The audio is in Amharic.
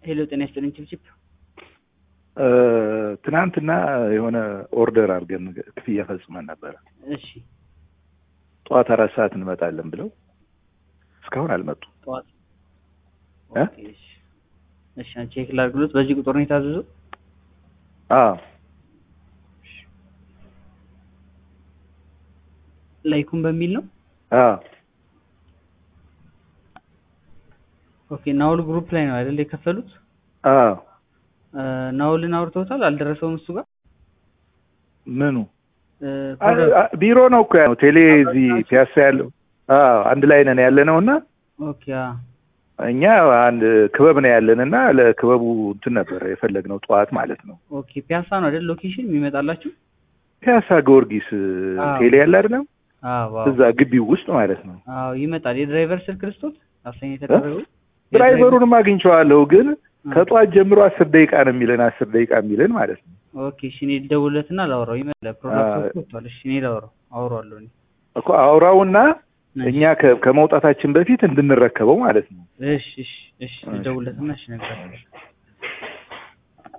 ሄሎ ጤና ይስጥልኝ ችብችብ ትናንትና የሆነ ኦርደር አድርገን ክፍያ ፈጽመን ነበረ። እሺ ጠዋት አራት ሰዓት እንመጣለን ብለው እስካሁን አልመጡም። ጠዋት እ? ኦኬ፣ እሺ እሺ አንቺ ቼክ ላድርግሎት በዚህ ቁጥር ነው የታዘዘው አዎ ላይኩን በሚል ነው አዎ ኦኬ ናውል ግሩፕ ላይ ነው አይደል የከፈሉት አዎ እ፣ ናውልን አውርተውታል አልደረሰውም እሱ ጋር ምኑ እ፣ አ- አ- ቢሮ ነው እኮ ያው ቴሌ እዚህ ፒያሳ ያለው አዎ አንድ ላይ ነን ያለ ነው እና ኦኬ አ፣ እኛ አንድ ክበብ ነው ያለን እና ለክበቡ እንትን ነበረ የፈለግነው ጠዋት ማለት ነው ኦኬ ፒያሳ ነው አይደል ሎኬሽን የሚመጣላችሁ ፒያሳ ጊዮርጊስ አዎ። ቴሌ ያለ አይደለም አዎ አዎ እዛ ግቢው ውስጥ ማለት ነው አዎ ይመጣል የድራይቨር ስልክ ልስጦት አሳኝ የተደረገው ድራይቨሩንም አግኝቼዋለሁ ግን ከጠዋት ጀምሮ አስር ደቂቃ ነው የሚለን አስር ደቂቃ የሚለን ማለት ነው ኦኬ እሺ እኔ ልደውልለትና ላውራው ይመጣል ፕሮዳክት አዎ። ወጥቷል እሺ እኔ ላውራው አውራዋለሁ እኔ እኮ አውራውና እሺ። እኛ ከ- ከመውጣታችን በፊት እንድንረከበው ማለት ነው እሺ እሺ እሺ ልደውልለትና እሺ እነግርሃለሁ